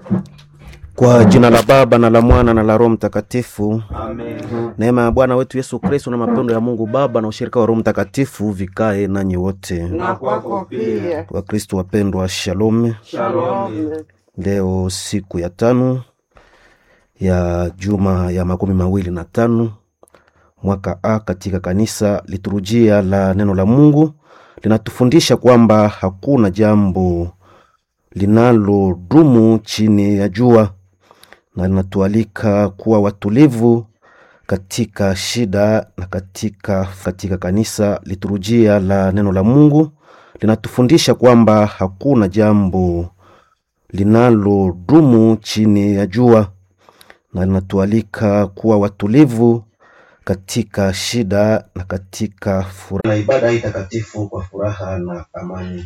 Kwa jina la Baba na la Mwana na la Roho Mtakatifu. Amen. Neema ya Bwana wetu Yesu Kristo na mapendo ya Mungu Baba na ushirika wa Roho Mtakatifu vikae nanyi wote. Na kwako pia. Wakristo wapendwa, shalom. Shalom. Leo siku ya tano ya juma ya makumi mawili na tano mwaka A katika kanisa, liturujia la neno la Mungu linatufundisha kwamba hakuna jambo linalodumu chini ya jua, na linatualika kuwa watulivu katika shida na katika, katika kanisa. Liturujia la neno la Mungu linatufundisha kwamba hakuna jambo linalodumu chini ya jua, na linatualika kuwa watulivu katika shida na katika furaha, na ibada hii takatifu kwa furaha na amani.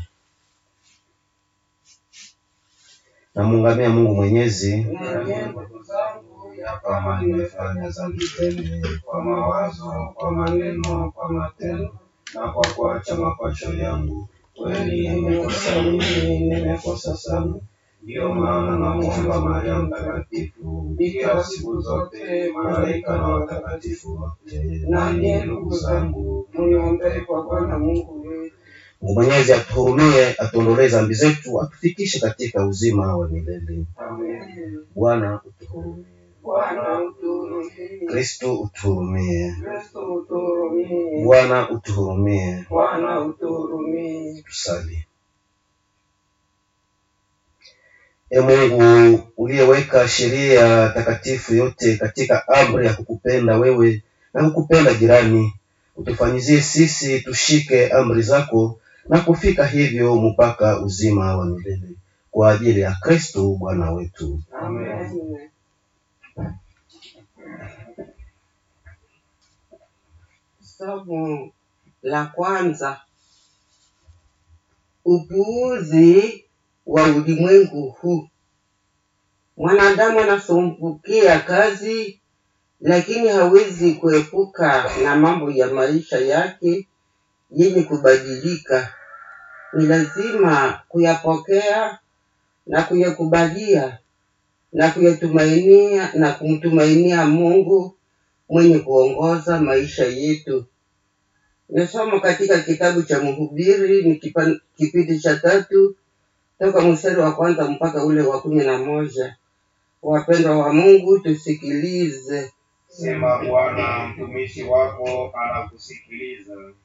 Namuungamia Mungu Mwenyezi Niambie ndugu zangu ya kama nimefanya dhambi tele kwa mawazo, kwa maneno, kwa matendo na kwa kuacha mapacho yangu, kweli nimekosa mimi, nimekosa sana. Ndiyo maana namwomba Maria Mtakatifu, Bikira siku zote, malaika na watakatifu wote, Nanyi ndugu zangu, muniombee kwa Bwana Mungu wetu. Mungu Mwenyezi atuhurumie, atuondolee dhambi zetu, atufikishe katika uzima wa milele. Amen. Bwana utuhurumie. Bwana utuhurumie. Kristo utuhurumie. Kristo utuhurumie. Bwana utuhurumie. Bwana utuhurumie. Tusali. E Mungu uliyeweka sheria takatifu yote katika amri ya kukupenda wewe na kukupenda jirani, utufanyizie sisi tushike amri zako na kufika hivyo mpaka uzima wa milele kwa ajili ya Kristo Bwana wetu. Amen. Somo la kwanza: upuuzi wa ulimwengu huu. Mwanadamu anasumbukia kazi, lakini hawezi kuepuka na mambo ya maisha yake yenye kubadilika. Ni lazima kuyapokea na kuyakubalia na kuyatumainia na kumtumainia Mungu mwenye kuongoza maisha yetu. Nasoma katika kitabu cha Mhubiri ni kipa- kipindi cha tatu toka mstari wa kwanza mpaka ule wa kumi na moja. Wapendwa wa Mungu, tusikilize. Sema Bwana, mtumishi wako anakusikiliza.